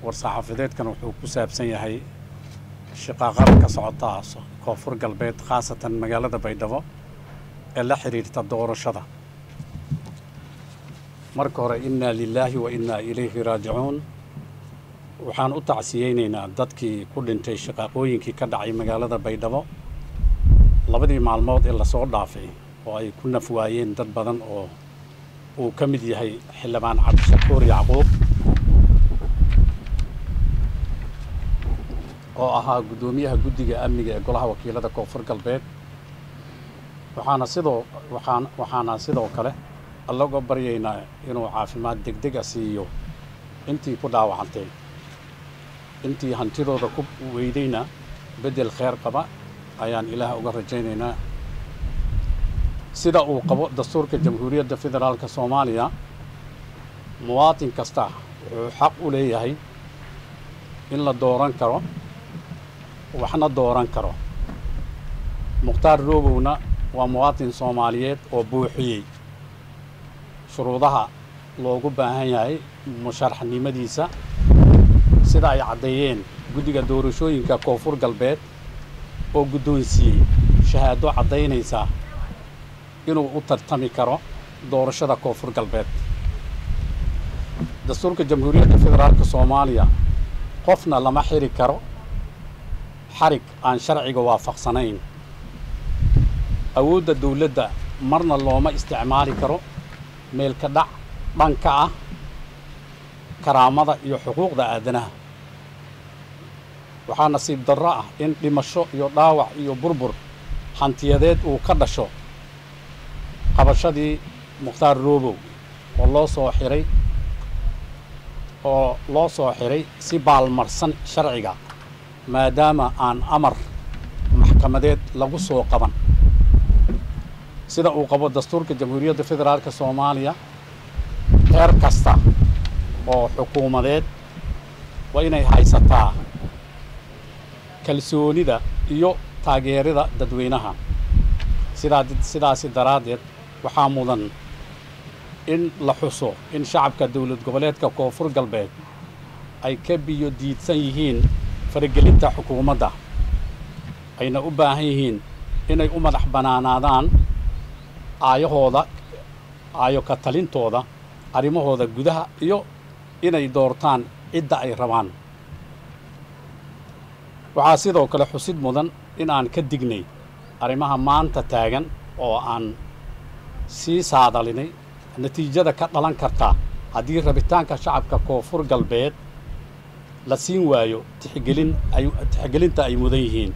war-saxaafadeedkan wuxuu ku saabsan yahay shaqaaqada ka socota koonfur galbeed khaasatan magaalada baydhabo ee la xidhiirta doorashada marka hore innaa lilaahi wa innaa ilayhi raajicuun waxaan u tacsiyeynaynaa dadkii ku dhintay shaqaaqooyinkii ka dhacay magaalada baydhabo labadii maalmood ee lasoo dhaafay oo ay ku naf waayeen dad badan oo uu ka mid yahay xildhibaan cabdishakuur yacquub oo ahaa guddoomiyaha guddiga amniga ee golaha wakiilada koonfur galbeed waxaana sidoo waxaan waxaana sidoo kale alla uga baryaynaa inuu caafimaad degdega siiyo intii ku dhaawacantay intii hantidooda ku weydayna beddel kheer qaba ayaan ilaah uga rajaynaynaa sida uu qabo dastuurka jamhuuriyadda federaalka soomaaliya muwaatin kasta wuxuu xaq u leeyahay in la dooran karo waxna dooran karo mukhtaar roobowna waa muwaatin soomaaliyeed oo buuxiyey shuruudaha loogu baahan yahay musharaxnimadiisa sida ay caddeeyeen guddiga doorashooyinka koonfur galbeed oo guddoonsiiyey shahaado caddaynaysa inuu u tartami karo doorashada koonfur galbeed dastuurka jamhuuriyadda federaalka soomaaliya qofna lama xiri karo xarig aan sharciga waafaqsanayn awoodda dawladda marna looma isticmaali karo meelka dhac dhanka ah karaamada iyo xuquuqda aadanaha waxaa nasiib darro ah in dhimasho iyo dhaawac iyo burbur hantiyadeed uu ka dhasho qabashadii mukhtaar roobow oo loo soo xiray oo loo soo xiray si baalmarsan sharciga maadaama aan amar maxkamadeed lagu soo qaban sida uu qabo dastuurka jamhuuriyadda federaalka soomaaliya heer kasta oo xukuumadeed waa inay haysataa kalsoonida iyo taageerida dadweynaha sidaa sidaasi daraaddeed waxaa mudan in la xuso in shacabka dowlad goboleedka koonfur galbeed ay ka biyo diidsan yihiin faragelinta xukuumadda ayna u baahan yihiin inay u madax bannaanaadaan aayahooda aayo ka talintooda arrimahooda gudaha iyo inay doortaan cidda ay rabaan waxaa sidoo kale xusid mudan in aan ka dignay arrimaha maanta taagan oo aan sii saadalinay natiijada ka dhalan karta haddii rabitaanka shacabka koonfur galbeed la siin waayo tixgelin ay tixgelinta ay mudan yihiin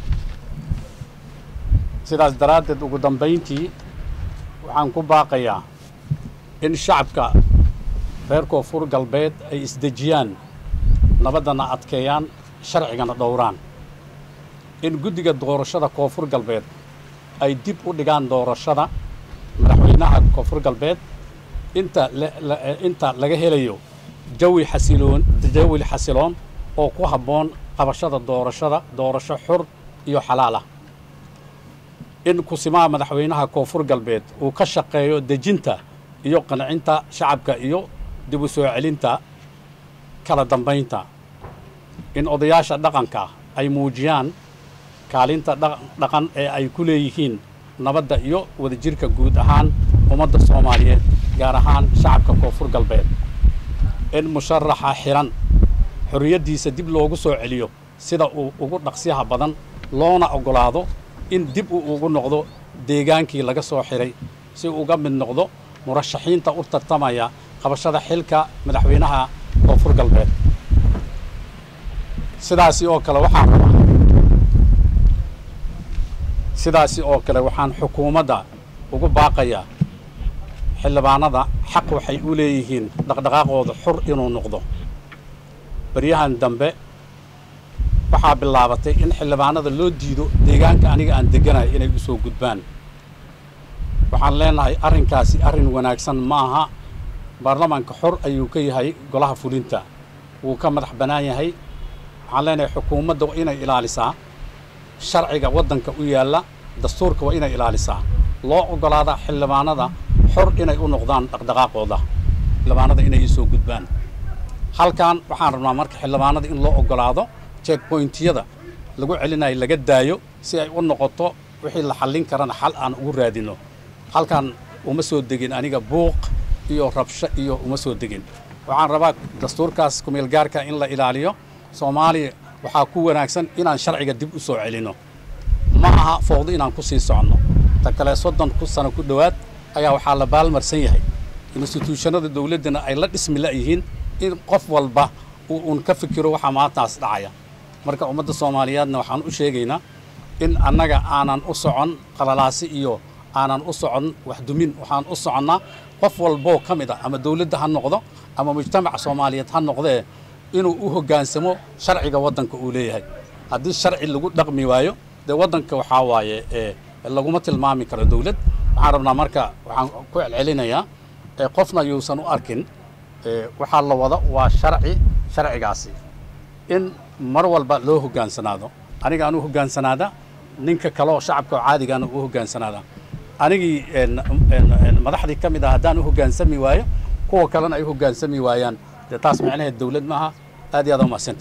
sidaas daraaddeed ugu dambayntii waxaan ku baaqayaa in shacabka reer koonfur galbeed ay isdejiyaan nabaddana adkeeyaan sharcigana dhowraan in guddiga doorashada koonfur galbeed ay dib u dhigaan doorashada madaxweynaha koonfur galbeed inta inta laga helayo jawi xasiloon jawi xasiloon oo ku habboon qabashada doorashada doorasho xur iyo xalaal ah in kusimaha madaxweynaha koonfur galbeed uu ka shaqeeyo dejinta iyo qancinta shacabka iyo dib u soo celinta kala dambaynta in odayaasha dhaqanka ay muujiyaan kaalinta dhaqan ee ay ku leeyihiin nabadda iyo wadajirka guud ahaan ummadda soomaaliyeed gaar ahaan shacabka koonfur galbeed in musharaxa xiran xorriyaddiisa dib loogu soo celiyo sida uu ugu dhaqsyaha badan loona oggolaado in dib uu ugu noqdo deegaankii laga soo xiray si uga mid noqdo murashaxiinta u tartamaya qabashada xilka madaxweynaha koonfur galbeed sidaasi oo kale waxaan rabaa sidaasi oo kale waxaan xukuumadda ugu baaqayaa xildhibaanada xaq waxay u leeyihiin dhaqdhaqaaqooda xur inuu noqdo baryahan dambe waxaa bilaabatay in xildhibaanada loo diido deegaanka aniga aan degganayo inay u soo gudbaan waxaan leenahay arrinkaasi arrin wanaagsan ma aha baarlamaanka xor ayuu ka yahay golaha fulinta wuu ka madax bannaan yahay waxaan leenahay xukuumadda waa inay ilaalisaa sharciga waddanka u yaalla dastuurka waa inay ilaalisaa loo oggolaada xildhibaanada xor inay u noqdaan dhaqdhaqaaqooda xildhibaanada inay isoo gudbaan halkan waxaan rabnaa marka xildhibaanada in loo ogolaado checkpointiyada lagu celinayo laga daayo si ay u noqoto wixii la xallin karana xal aan ugu raadino halkan uma soo degin aniga buuq iyo rabsho iyo uma soo degin waxaan rabaa dastuurkaas kumeelgaarka in la ilaaliyo soomaaliya waxaa ku wanaagsan inaan sharciga dib u soo celinno ma aha fowdo inaan ku sii soconno ta kale soddon sano ku dhowaad ayaa waxaa la baalmarsan yahay instituushannada dawladdana ay la dhismi la'yihiin in qof walba uu uun ka fikiro waxaa maantaas dhacaya marka ummadda soomaaliyeedna waxaan u sheegaynaa in annaga aanan u socon qalalaasi iyo aanan u socon waxdumin waxaan u soconnaa qof walboo ka mid ah ama dawladda ha noqdo ama mujtamaca soomaaliyeed ha noqdee inuu u hoggaansamo sharciga waddanka uu leeyahay haddii sharci lagu dhaqmi waayo dee waddanka waxaa waaye laguma tilmaami karo dawlad waxaan rabnaa marka waxaan ku celcelinayaa qofna yuusan u arkin waxaa la wada waa sharci sharcigaasi in mar walba loo hoggaansanaado aniga aan u hoggaansanaada ninka kale oo shacabka oo caadigaana u hoggaansanaada anigii madaxdii ka mid ah haddaan u hoggaansami waayo kuwa kalena ay u hoggaansami waayaan dee taas macnaheed dawlad maaha aad iyo aad umahsanta